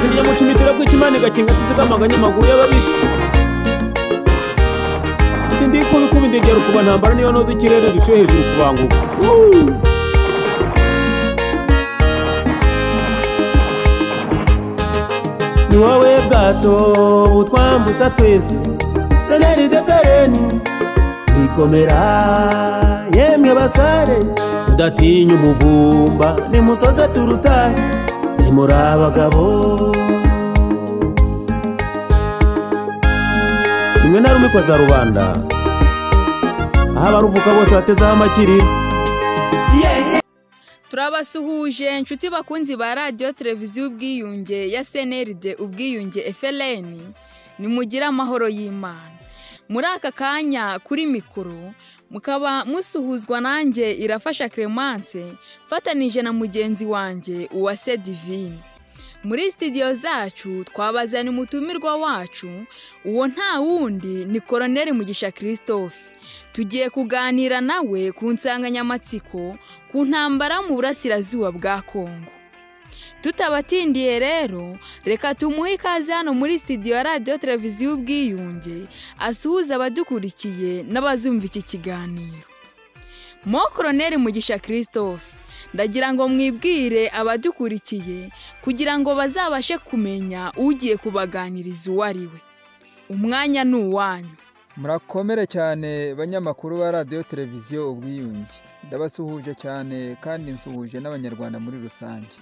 ziriya mucumitira kwica imana igakinga zizigamaga amaguru y'ababisha ndi ndi kubi kuba indegera ukuba ntambara niyo noza ikirere dushyuye hejuru kubanguka ni wowe bwato butwambutsa twese seneri defereni ikomera yemwe basare udatinya umuvumba nimusoze turutahe nimuri abagabo rimwe na rumwe za rubanda aho abaruvuka bose batezeho amakiriro turabasuhuje inshuti bakunzi ba radiyo televiziyo ubwiyunge ya seneride ubwiyunge FLN nimugire amahoro y'imana muri aka kanya kuri mikoro mukaba musuhuzwa nanjye irafasha clemence mfatanije na mugenzi wanjye uwase divine muri sitidiyo zacu twabazaniye umutumirwa wacu uwo nta wundi ni koroneri mugisha christophe tugiye kuganira nawe ku nsanganyamatsiko ku ntambara mu burasirazuba bwa kongo tutabatindiye rero reka tumuhe ikaze hano muri sitidiyo ya radiyo televiziyo ubwiyunge asuhuza abadukurikiye n'abazumva iki kiganiro mo koroneri mugisha christophe ndagira ngo mwibwire abadukurikiye kugira ngo bazabashe kumenya ugiye kubaganiriza uwo ari we umwanya ni uwanyu murakomere cyane banyamakuru ba radiyo televiziyo ubwiyunge ndabasuhuje cyane kandi nsuhuje n'abanyarwanda muri rusange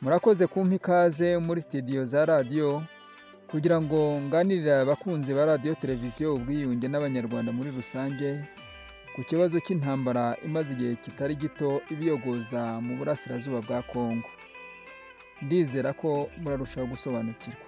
murakoze kumpa ikaze muri sitidiyo za radiyo kugira ngo nganirire abakunzi ba radiyo televiziyo ubwiyunge n'abanyarwanda muri rusange ku kibazo cy'intambara imaze igihe kitari gito ibiyogoza mu burasirazuba bwa kongo ndizera ko murarushaho gusobanukirwa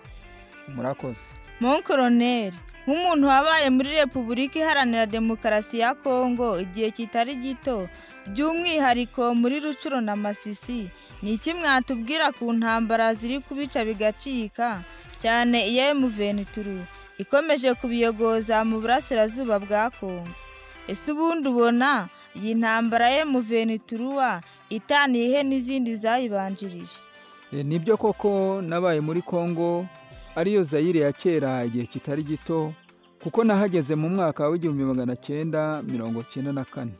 murakoze monkoroneri nk'umuntu wabaye muri repubulika iharanira demokarasi ya kongo igihe kitari gito by'umwihariko muri rucuro na masisi ni iki mwatubwira ku ntambara ziri kubica bigacika cyane iya emuvenituru ikomeje kubiyogoza mu burasirazuba bwa kongo ese ubundi ubona iyi ntambara ye muvenituruwa itaniye he n'izindi zayibanjirije E, nibyo koko nabaye muri kongo ariyo zayire ya kera igihe kitari gito kuko nahageze mu mwaka w'igihumbi magana cyenda mirongo cyenda na kane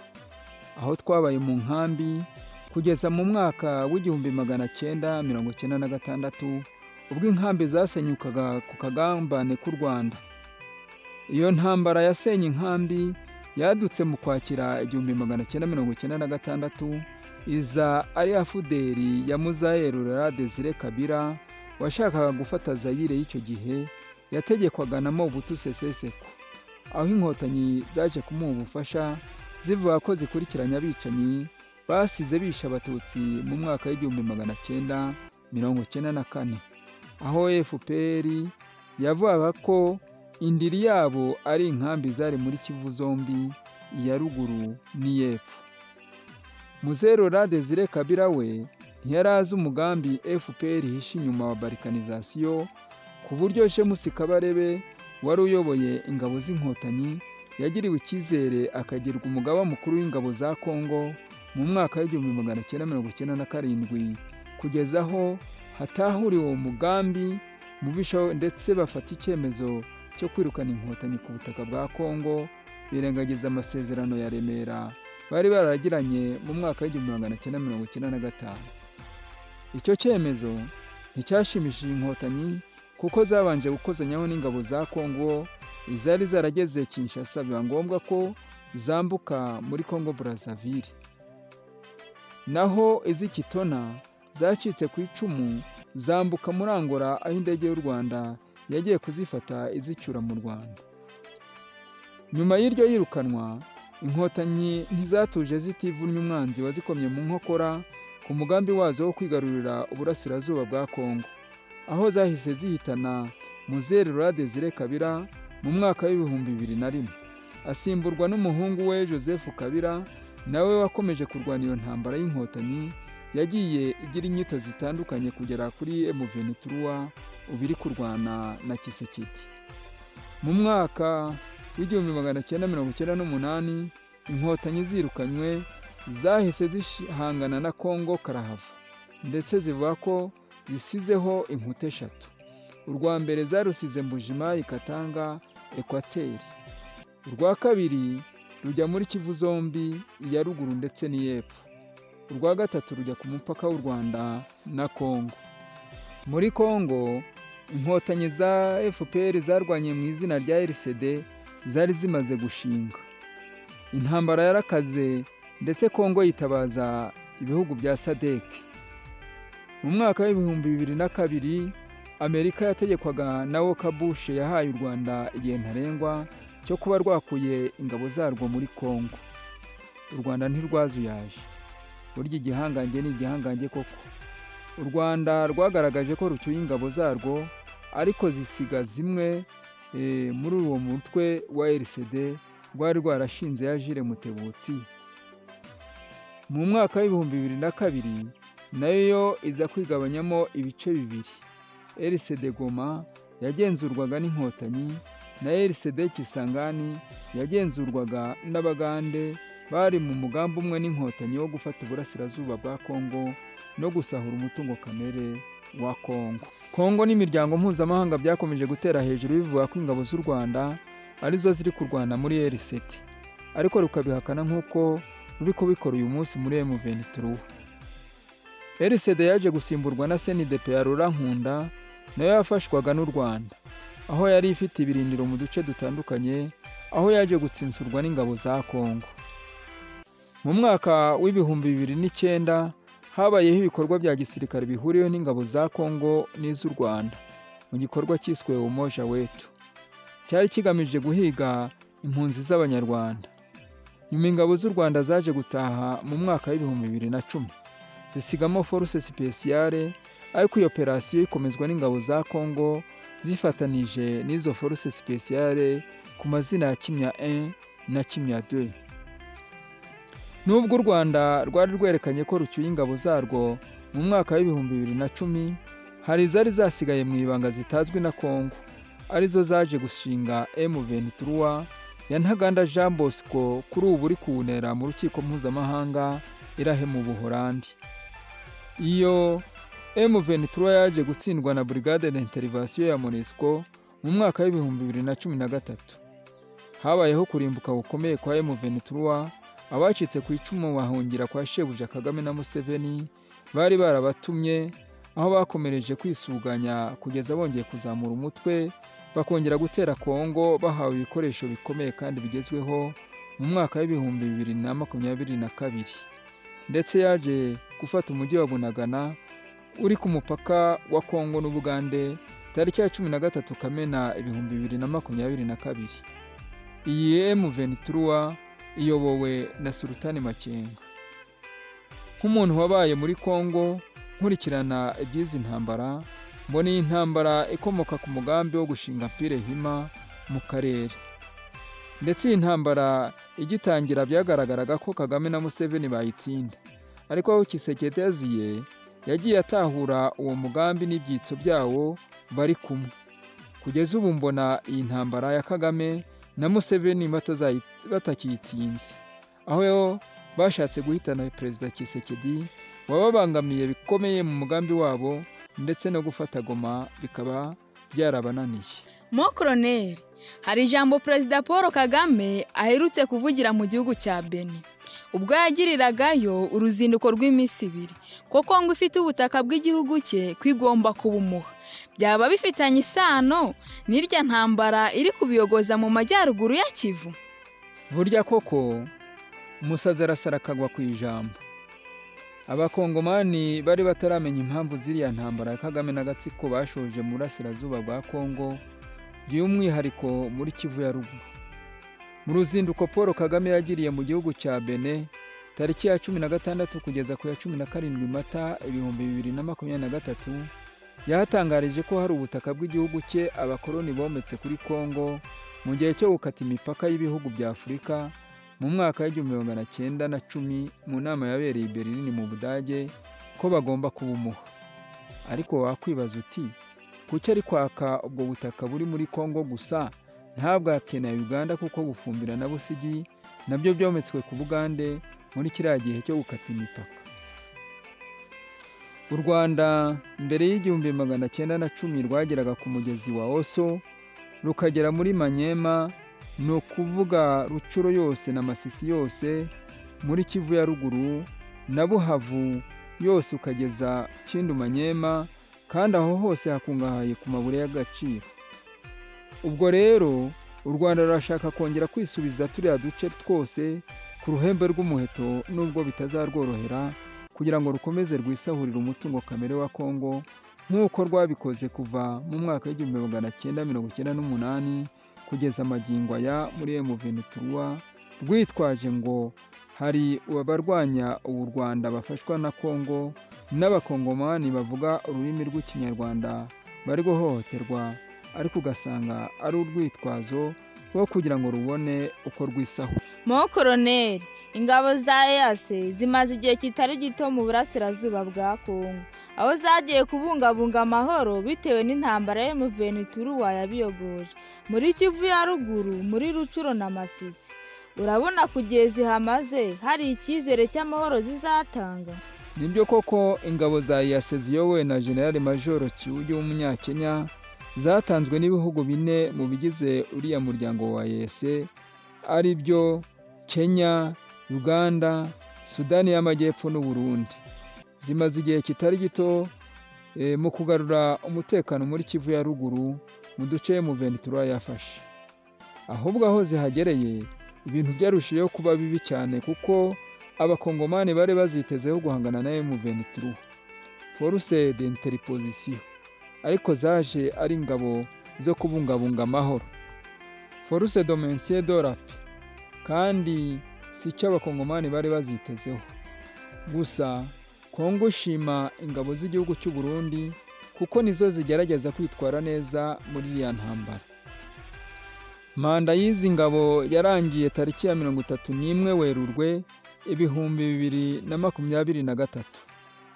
aho twabaye mu nkambi kugeza mu mwaka w'igihumbi magana cyenda mirongo cyenda na gatandatu ubwo inkambi zasenyukaga ku kagambane k'u rwanda iyo ntambara yasenye inkambi yadutse mu kwakira igihumbi magana cyenda mirongo cyenda na gatandatu iza ari ya fuderi ya muzayerura desire kabira washakaga gufata zayire y'icyo gihe yategekwaga na mobutu seseseko aho inkotanyi zaje kumuha ubufasha zivuga ko zikurikiranya abicanyi basize bishe abatutsi mu mwaka w'igihumbi magana cyenda mirongo cyenda na kane aho fpr yavugaga ko indiri yabo ari inkambi zari muri kivu zombi iya ruguru n'iy'epfo muzeru radezire kabira we ntiyari azi umugambi fpr ihishe inyuma wa barikanizasiyo ku buryo shemusi kabarebe wari uyoboye ingabo z'inkotanyi yagiriwe icyizere akagirwa umugaba mukuru w'ingabo za kongo mu mwaka w'igihumbi magana cyenda mirongo cyenda na karindwi kugeza aho hatahuriwe uwo mugambi mubisha ndetse bafata icyemezo cyo kwirukana inkotanyi ku butaka bwa kongo birengagiza amasezerano ya remera bari baragiranye mu mwaka w'igihumbi magana cyenda mirongo icyenda na gatanu icyo cyemezo nticyashimishije inkotanyi kuko zabanje gukozanyaho n'ingabo za kongo izari zarageze kinshasa biba ngombwa ko zambuka muri kongo burazavire naho iz'i kitona zacitse ku icumu zambuka muri angola aho indege y'u rwanda yagiye kuzifata izicyura mu rwanda nyuma y'iryo yirukanwa inkotanyi ntizatuje zitivunye umwanzi wazikomye mu nkokora ku mugambi wazo wo kwigarurira uburasirazuba bwa kongo aho zahise zihitana muzeru radezire kabira mu mwaka w'ibihumbi bibiri na rimwe asimburwa n'umuhungu we joseph kabira nawe wakomeje kurwana iyo ntambara y'inkotanyi yagiye igira inyito zitandukanye kugera kuri emuvenituruwa ubu iri kurwana na kisekiti mu mwaka w'igihumbi magana cyenda mirongo icyenda n'umunani inkotanyi zirukanywe zahise zihangana na kongo karahava ndetse zivuga ko zisizeho inkuta eshatu urwa mbere zarusize mbujima ikatanga ekwateri urwa kabiri rujya muri kivu zombi iya ruguru ndetse n'iy'epfo urwa gatatu rujya ku mupaka w'u rwanda na kongo muri kongo inkotanyi za fpr zarwanye mu izina rya rcd zari zimaze gushinga intambara yarakaze ndetse kongo yitabaza ibihugu bya sadec mu mwaka w'ibihumbi bibiri na kabiri amerika yategekwaga na woka bush yahaye u rwanda igihe ntarengwa cyo kuba rwakuye ingabo zarwo muri kongo u rwanda ntirwazuyaje burya igihangange ni igihangange koko u rwanda rwagaragaje ko rucyuye ingabo zarwo ariko zisiga zimwe eh, muri uwo mutwe wa rcd rwari rwarashinze ya jire mutebutsi mu mwaka w'ibihumbi bibiri na kabiri nayo iza kwigabanyamo ibice bibiri rcd goma yagenzurwaga n'inkotanyi na rcd kisangani yagenzurwaga n'abagande bari mu mugambi umwe n'inkotanyi wo gufata uburasirazuba bwa kongo no gusahura umutungo kamere wa kongo kongo n'imiryango mpuzamahanga byakomeje gutera hejuru bivuga ko ingabo z'u rwanda arizo ziri kurwana muri rct ariko rukabihakana nk'uko ruri kubikora uyu munsi muri mvenituru rcd yaje gusimburwa na senidepe ya rurankunda nayo yafashwaga n'u rwanda aho yari ifite ibirindiro mu duce dutandukanye aho yaje gutsinsurwa n'ingabo za kongo mu mwaka w'ibihumbi bibiri n'icyenda habayeho ibikorwa bya gisirikare bihuriweho n'ingabo za kongo n'iz'u rwanda mu gikorwa cyiswe umoja wetu cyari kigamije guhiga impunzi z'abanyarwanda nyuma ingabo z'u rwanda zaje gutaha mu mwaka w'ibihumbi bibiri na cumi zisigamo foruse sipesiyare ariko iyo operasiyo ikomezwa n'ingabo za kongo zifatanije n'izo foruse sipesiyare ku mazina ya kimya 1 na kimya 2 nubwo u rwanda rwari rwerekanye ko rucyuye ingabo zarwo mu mwaka w'ibihumbi bibiri na cumi hari izari zasigaye mu ibanga zitazwi na kongo arizo zaje gushinga M23 ya Ntaganda Jean Bosco kuri ubu uri kuwunera mu rukiko mpuzamahanga irahe mu Buholandi iyo M23 yaje gutsindwa na Brigade d'Intervention ya MONUSCO mu mwaka w'ibihumbi bibiri na cumi na gatatu habayeho kurimbuka gukomeye kwa M23 abacitse ku icumu bahungira kwa shebuja kagame na museveni bari barabatumye aho bakomereje kwisuganya kugeza bongeye kuzamura umutwe bakongera gutera kongo bahawe ibikoresho bikomeye kandi bigezweho mu mwaka w'ibihumbi bibiri na makumyabiri na kabiri ndetse yaje gufata umujyi wa bunagana uri ku mupaka wa kongo n'ubugande tariki ya cumi na gatatu kamena ibihumbi bibiri na makumyabiri na kabiri iyi emu venituruwa iyobowe na Sultani Makenga nk'umuntu wabaye muri Kongo nkurikirana iby'izi ntambara mbona iyi ntambara ikomoka ku mugambi wo gushinga pire hima mu karere ndetse iyi ntambara igitangira byagaragaraga ko Kagame na Museveni bayitsinda ariko aho Kisekedi yaziye yagiye atahura uwo mugambi n'ibyitso byawo bari kumwe kugeza ubu mbona iyi ntambara ya Kagame na Museveni batakiyitsinze aho bashatse guhitana perezida Kisekedi wababangamiye bikomeye mu mugambi wabo ndetse no gufata goma bikaba byarabananiye mo koroneri hari ijambo perezida paul kagame aherutse kuvugira mu gihugu cya beni ubwo yagiriragayo uruzinduko rw'iminsi ibiri ko kongo ifite ubutaka bw'igihugu cye kwigomba kubumuha byaba bifitanye isano n'irya ntambara iri kubiyogoza mu majyaruguru ya kivu burya koko umusazi arasara akagwa ku ijambo abakongomani bari bataramenya impamvu ziriya ntambara ya kagame n'agatsiko bashoje mu burasirazuba bwa kongo by'umwihariko muri kivu ya ruguru mu ruzinduko paul kagame yagiriye mu gihugu cya bene tariki ya cumi na gatandatu kugeza ku ya cumi na karindwi mata ibihumbi bibiri na makumyabiri na gatatu yahatangarije ko hari ubutaka bw'igihugu cye abakoloni bometse kuri kongo mu gihe cyo gukata imipaka y'ibihugu bya afurika mu mwaka w'igihumbi magana cyenda na cumi mu nama yabereye i berlin mu budage ko bagomba kubumuha ariko wakwibaza uti kuki ari kwaka ubwo butaka buri muri kongo gusa ntabwake na uganda kuko gufumbira na busigi nabyo byometswe ku bugande muri kiriya gihe cyo gukata imipaka u rwanda mbere y'igihumbi magana cyenda na cumi rwageraga ku mugezi wa oso rukagera muri manyema ni ukuvuga rucuro yose na masisi yose muri kivu ya ruguru na buhavu yose ukageza kindu manyema kandi aho hose hakungahaye ku mabuye y'agaciro ubwo rero u rwanda rurashaka kongera kwisubiza turiya duce twose ku ruhembe rw'umuheto nubwo bitazarworohera kugira ngo rukomeze rwisahurire umutungo kamere wa kongo nk'uko rwabikoze kuva mu mwaka w'igihumbi magana cyenda mirongo icyenda n'umunani kugeza amagingo aya muri emuvenituruwa rwitwaje ngo hari abarwanya ubu rwanda bafashwa na kongo n'abakongomani bavuga ururimi rw'ikinyarwanda bari guhohoterwa ariko ugasanga ari urwitwazo rwo kugira ngo rubone uko rwisahura mo koroneri ingabo za eyase zimaze igihe kitari gito mu burasirazuba bwa kongo aho zagiye kubungabunga amahoro bitewe n'intambara ya muvenituruwa yabiyogoje muri kivu ya ruguru muri rucuro na masisi urabona kugihe zihamaze hari icyizere cy'amahoro zizatanga nibyo koko ingabo za eyase ziyobowe na generale majoro kiwugi w'umunyakenya zatanzwe n'ibihugu bine mu bigize uriya muryango wa eyase ari byo kenya uganda sudani y'amajyepfo n'uburundi zimaze igihe kitari gito mu kugarura umutekano muri kivu ya ruguru mu duce muventura yafashe ahubwo aho zihagereye ibintu byarushijeho kuba bibi cyane kuko abakongomani bari bazitezeho guhangana nawe muventura foruse de interipozisiyo ariko zaje ari ingabo zo kubungabunga amahoro foruse domensiye dorape kandi si icyo abakongomani bari bazitezeho gusa kongo ishima ingabo z'igihugu cy'u Burundi kuko nizo zigerageza kwitwara neza muri iriya ntambara manda y'izi ngabo yarangiye tariki ya mirongo itatu n'imwe werurwe ibihumbi bibiri na makumyabiri na gatatu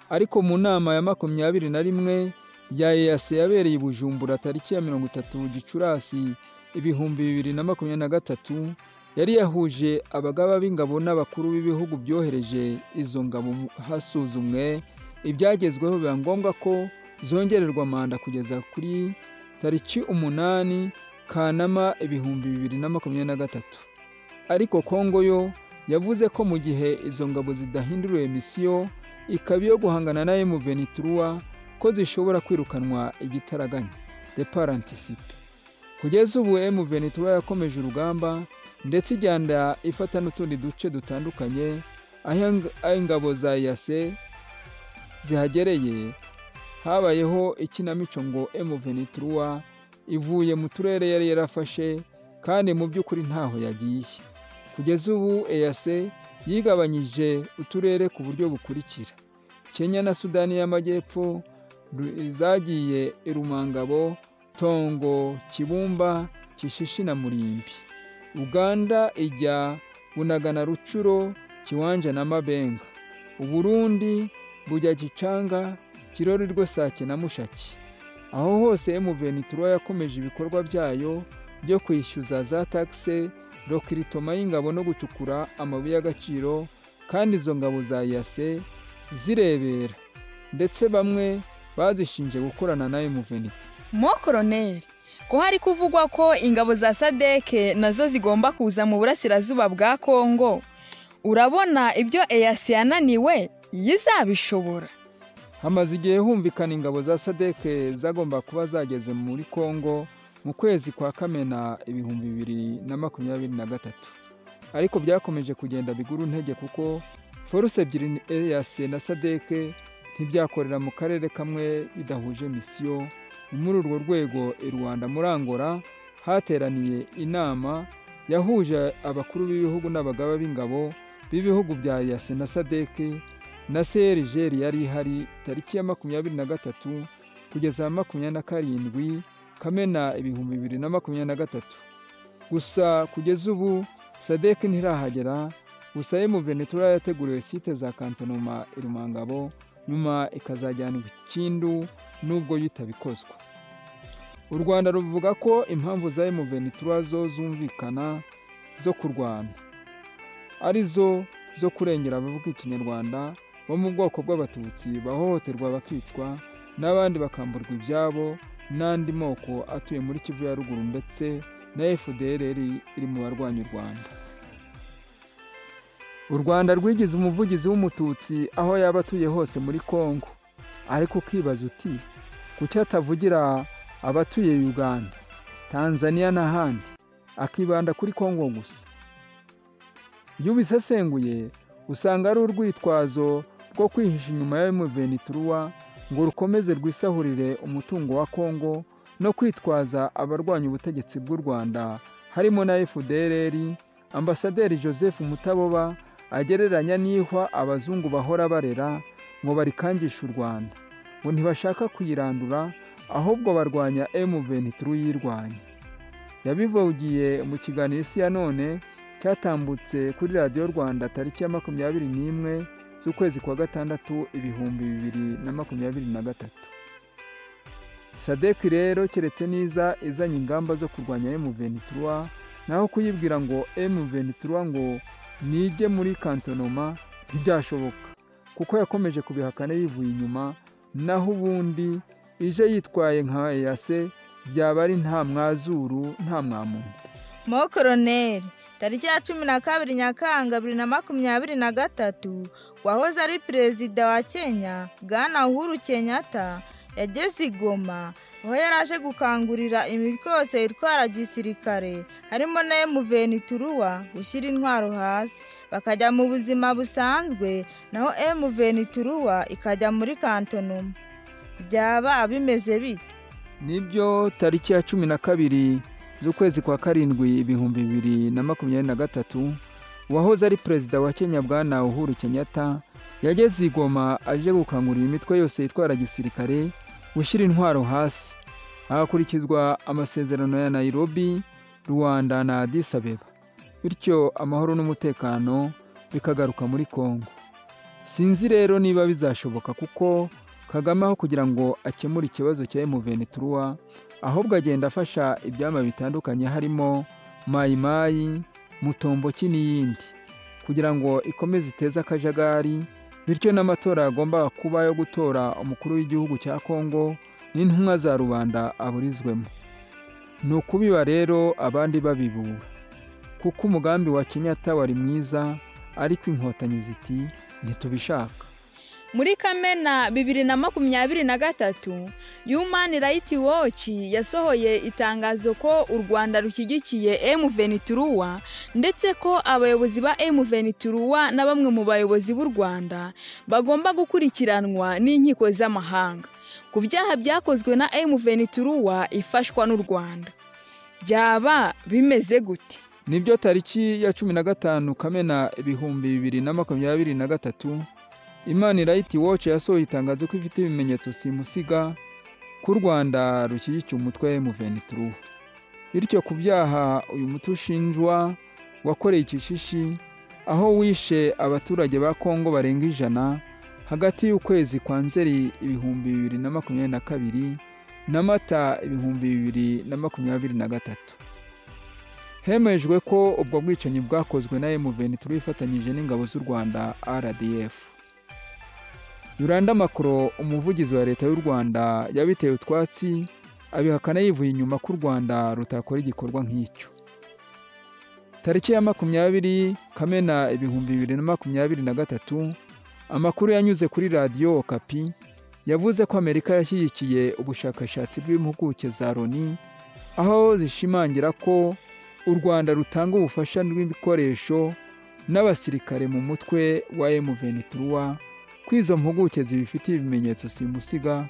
ariko mu nama ya makumyabiri na rimwe ya eyase yabereye i bujumbura tariki ya mirongo itatu gicurasi ibihumbi bibiri na makumyabiri na gatatu yari yahuje abagaba b'ingabo n'abakuru b'ibihugu byohereje izo ngabo hasuzumwe ibyagezweho biba ngombwa ko zongererwa manda kugeza kuri tariki umunani kanama ibihumbi bibiri na makumyabiri na gatatu ariko kongo yo yavuze ko mu gihe izo ngabo zidahinduriwe misiyo ikaba iyo guhangana na emuvenituruwa ko zishobora kwirukanwa igitaraganya de parantisipe kugeza ubu emuvenituruwa yakomeje urugamba ndetse igenda ifata n'utundi duce dutandukanye aho ingabo za yase zihagereye habayeho ikinamico ngo emuvenituruwa ivuye mu turere yari yarafashe kandi mu by'ukuri ntaho yagiye kugeza ubu eyase yigabanyije uturere ku buryo bukurikira kenya na sudani y'amajyepfo zagiye irumangabo tongo kibumba kishishi na murimbi uganda ijya bunagana rucuro kiwanja na mabenga uburundi bujya gicanga kirorerwe sake na mushaki aho hose emuvenituruwa yakomeje ibikorwa byayo byo kwishyuza za takise rokiritoma y'ingabo no gucukura amabuye y'agaciro kandi izo ngabo za yase zirebera ndetse bamwe bazishinje gukorana na emuvenituruwa mo koroneri ko hari kuvugwa ko ingabo za sadeke nazo zigomba kuza mu burasirazuba bwa kongo urabona ibyo eyasi yananiwe yizabishobora hamaze igihe humvikana ingabo za sadeke zagomba kuba zageze muri kongo mu kwezi kwa kamena ibihumbi bibiri na makumyabiri na gatatu ariko byakomeje kugenda bigura intege kuko foruse ebyiri eyasi na sadeke ntibyakorera mu karere kamwe bidahuje misiyo muri urwo rwego i rwanda muri angola hateraniye inama yahuje abakuru b'ibihugu n'abagaba b'ingabo b'ibihugu bya yase na sadeke na serigeri yari ihari tariki ya makumyabiri na gatatu kugeza makumyabiri na karindwi kamena ibihumbi bibiri na makumyabiri na gatatu gusa kugeza ubu sadeke ntirahagera gusa ye muvenetura yateguriwe site za kantonoma irumangabo nyuma ikazajyanwa ikindu nubwo yitabikozwa u rwanda ruvuga ko impamvu za emuventura zo zumvikana zo kurwana ari zo zo kurengera abavuga ikinyarwanda bo mu bwoko bw'abatutsi bahohoterwa bakicwa n'abandi bakamburwa ibyabo n'andi moko atuye muri kivu ya ruguru ndetse na fdrr iri mu barwanya u rwanda u rwanda rwigize umuvugizi w'umututsi aho yaba atuye hose muri congo ariko ukibaza uti kuki atavugira abatuye uganda tanzania n'ahandi akibanda kuri congo gusa iyo ubisesenguye usanga ari urwitwazo rwo kwihisha inyuma ya muveniturwa ngo rukomeze rwisahurire umutungo wa congo no kwitwaza abarwanya ubutegetsi bw'u rwanda harimo na fdrr ambasaderi joseph mutaboba agereranya n'ihwa abazungu bahora barera ngo barikangishe u rwanda ngo ntibashaka kuyirandura ahubwo barwanya mventituru yirwanya yabivugiye mu kiganiro isi ya none cyatambutse kuri radiyo rwanda tariki ya makumyabiri n'imwe z'ukwezi kwa gatandatu ibihumbi bibiri na makumyabiri na gatatu sadeki rero keretse n'iza izanye ingamba zo kurwanya mventituru naho kuyibwira ngo mventituru ngo nige muri kantonoma ntibyashoboka kuko yakomeje kubihakana yivuye inyuma naho ubundi ije yitwaye nka eyase byaba ari nta mwazuru nta mwamuntu mo koroneri tariki ya cumi na kabiri nyakanga bibiri na makumyabiri na gatatu wahoze ari perezida wa kenya bwana uhuru kenyatta yageze i goma aho yari aje gukangurira imitwe yose itwara gisirikare harimo na emuventituruwa gushyira intwaro hasi bakajya mu buzima busanzwe naho emuventituruwa ikajya muri kantonoma byaba bimeze bite nibyo tariki ya cumi na kabiri z'ukwezi kwa karindwi ibihumbi bibiri na makumyabiri na gatatu uwahoze ari perezida wa kenya bwana uhuru kenyatta yageze i goma aje gukangurira imitwe yose itwara gisirikare gushyira intwaro hasi hakurikizwa amasezerano ya nayirobi rwanda na adisabeba bityo amahoro n'umutekano bikagaruka muri congo sinzi rero niba bizashoboka kuko kagame aho kugira ngo akemure ikibazo cya emuventituruwa ahubwo agenda afasha ibyama bitandukanye harimo mayimayi mutomboki n'iyindi kugira ngo ikomeze iteze akajagari bityo n'amatora yagomba kuba yo gutora umukuru w'igihugu cya kongo n'intumwa za rubanda aburizwemo ni ukubiba rero abandi babibura kuko umugambi wa kenyatta wari mwiza ariko inkotanyi ziti ntitubishaka muri kamena bibiri na makumyabiri na gatatu yumani rayiti woci yasohoye itangazo ko u rwanda rushyigikiye emuventituruwa ndetse ko abayobozi ba emuventituruwa na bamwe mu bayobozi b'u rwanda bagomba gukurikiranwa n'inkiko z'amahanga ku byaha byakozwe na emuventituruwa ifashwa n'u rwanda byaba bimeze gute nibyo tariki ya cumi na gatanu kamena ibihumbi bibiri na makumyabiri na gatatu imana rayiti woci yasohoye itangazo ko ifite ibimenyetso simusiga ko u rwanda rushyigikiye umutwe muventituru bityo ku byaha uyu muti ushinjwa wakoreye icishishi aho wishe abaturage ba kongo barenga ijana hagati y'ukwezi kwa nzeri ibihumbi bibiri na makumyabiri na kabiri na mata ibihumbi bibiri na makumyabiri na gatatu hemejwe ko ubwo bwicanyi bwakozwe na emuventituru ifatanyije n'ingabo z'u rwanda rdf yuranda makoro umuvugizi wa leta y'u rwanda yabiteye utwatsi abihakana yivuye inyuma ko u rwanda rutakora igikorwa nk'icyo tariki ya makumyabiri kamena ibihumbi bibiri na makumyabiri na gatatu amakuru yanyuze kuri radiyo okapi yavuze ko amerika yashyigikiye ubushakashatsi bw'impuguke za loni aho zishimangira ko u rwanda rutanga ubufasha bw'ibikoresho n'abasirikare mu mutwe wa emuventituruwa ko izo mpuguke zibifitiye ibimenyetso simusiga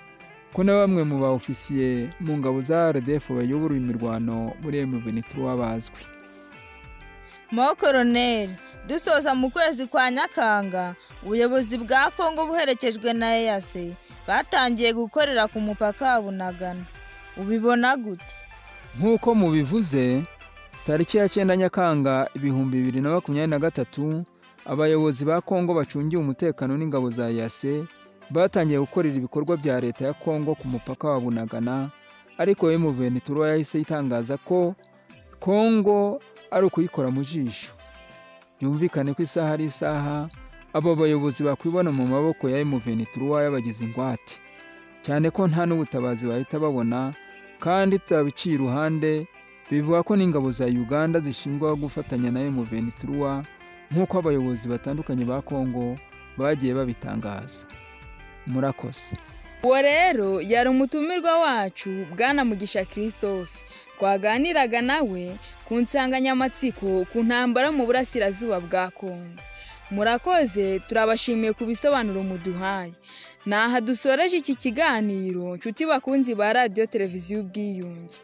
ko na bamwe mu ba ofisiye mu ngabo za rdf bayobora imirwano muri emuventituruwa bazwi mo koroneri dusoza mu kwezi kwa nyakanga ubuyobozi bwa kongo buherekejwe na eyase batangiye gukorera ku mupaka wa bunagana ubibona gute nk'uko mubivuze tariki ya cyenda nyakanga ibihumbi bibiri na makumyabiri na gatatu abayobozi ba kongo bacungiye umutekano n'ingabo za yase batangiye gukorera ibikorwa bya leta ya kongo ku mupaka wa bunagana ariko emuventituruwa yahise itangaza ko kongo ari ukuyikora mu jisho byumvikane ko isaha ari isaha abo bayobozi bakwibona mu maboko ya emuveni turuwa y'abagize ingwate cyane ko nta n'ubutabazi bahita babona kandi tutabiciye iruhande bivuga ko n'ingabo za uganda zishinjwa gufatanya na emuveni turuwa nk'uko abayobozi batandukanye ba kongo bagiye babitangaza murakoze uwo rero yari umutumirwa wacu bwana mugisha christophe twaganiraga nawe ku nsanganyamatsiko ku ntambara mu burasirazuba bwa kongo murakoze turabashimiye ku bisobanuro muduhaye aha dusoreje iki kiganiro nshuti bakunzi ba radiyo televiziyo ubwiyunge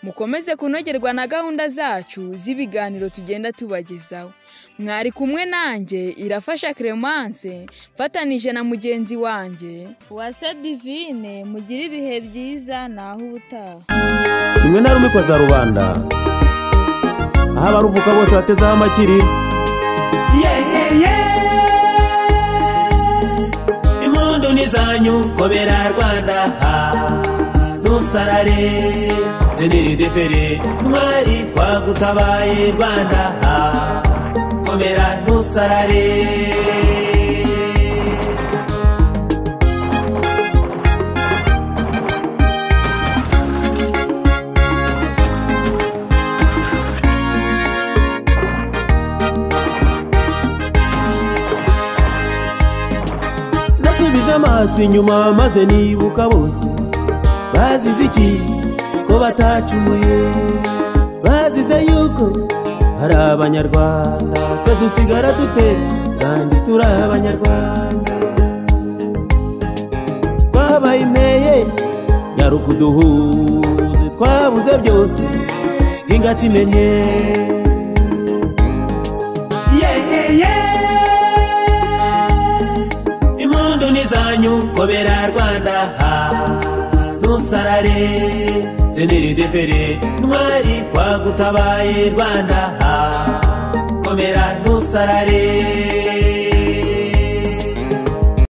mukomeze kunogerwa na gahunda zacu z'ibiganiro tugenda tubagezaho mwari kumwe nanjye irafasha clemence mfatanije na mugenzi wanjye uwase divine mugire ibihe byiza naho ubutaha rimwe na rumwe kwa za rubanda aho abaruvuka bose batezeho amakiriro impundu ni zanyu kobera rwanda ntusarare ziniridefere mwari twagutabaye rwanda komera ntusarare nasubije amaso inyuma maze nibuka bose bazize iki ko batacumuye bazize yuko ari abanyarwanda twe dusigara dute kandi turi abanyarwanda twabaye imeye nyaruka uduhuze twabuze byose nk'ingata imenye impundu ni zanyu kobera rwanda ntusarare ziniridefere ntwari twagutabaye rwanda komera ntusarare